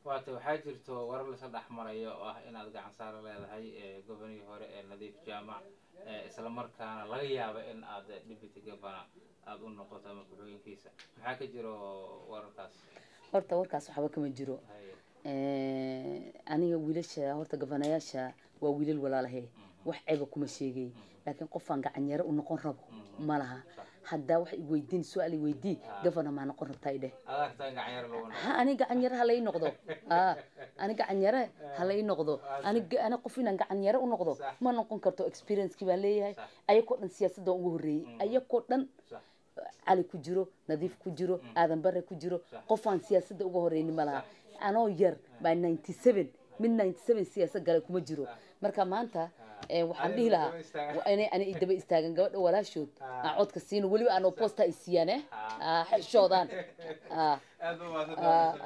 waata waxaa jirto warar lasa dhex marayo oo ah inaad gacan saaro leedahay gobonihii hore ee nadiif jaamac isla markaana laga yaabo in aad deputy governor aada u noqoto ama ku-xigeenkiisa maxaa ka jiro wararkaas horta warkaas waxba kama jiro aniga wiilasha horta gabanayaasha waa wiilal walaalahe wax ceeba kuma sheegay laakiin qofaan gacanyaro u noqon rabo ma laha haddaa wax iweydiin su-aal iweydii gavana maa noqon rabtaa idheh ha ani gacanyare halai noqdo a ani gacanyare halai noqdo ani ani qof inaan gacanyare u noqdo ma noqon karto experiencekii baan leeyahay ayakoo dhan siyaasadda ugu horreeyey ayakoo dhan cali ku jiro nadiif ku jiro aadan bare ku jiro qofaan siyaasadda uga horeyni ma laha anoo yar baa ninety seven mid ninety seven siyaasad gale kuma jiro marka maanta waxaan dhihi lahaa inay ani daba istaagan gabadha walaashood aan codka siino weliba aanoo posta ay siiyaan eh xishoodaan